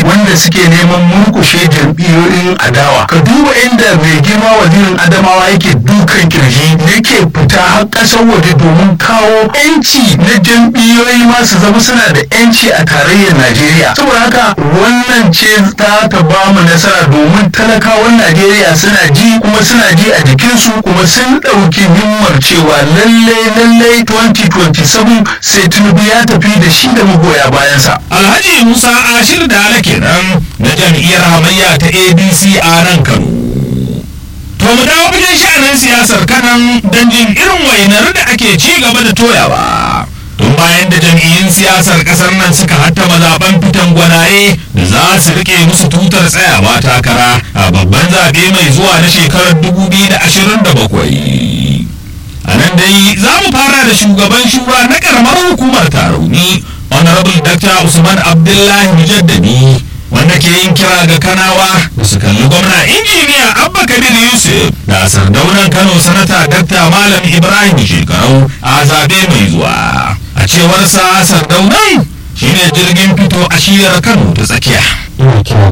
wanda suke neman murkushe jam'iyyoyin adawa ka duba inda mai girma wazirin adamawa yake dukan kirji yake fita har ƙasar waje domin kawo yanci na jam'iyyoyi ma su zama suna da yanci a tarayyar najeriya saboda haka wannan ce ta ta ba mu nasara domin talakawan najeriya suna ji kuma suna ji a jikinsu kuma sun ɗauki himmar cewa lalle lalle 2027 sai tinubu ya tafi da shi da magoya bayansa alhaji musa ashir da kenan na jam'iyyar hamayya ta adc a nan kano to mu dawo fagen sha'anin siyasar kanan don jin irin wainar da ake ci gaba da toyawa tun bayan da jam'iyyun siyasar kasar nan suka hattama zaben fitan gwanaye da za su rike musu tutar tsayawa takara a babban zaɓe mai zuwa na shekarar 2027 a nan dai za mu fara da shugaban shura na karamar hukumar tarauni honorable dr usman abdullahi mujaddadi wanda ke yin kira ga kanawa da su kalli gwamna injiniya abba kabir yusuf da sardaunan kano sanata dr malam ibrahim shekarau a zabe mai zuwa a cewar sa sardaunan shine jirgin fito a shiyar kano ta tsakiya ina kira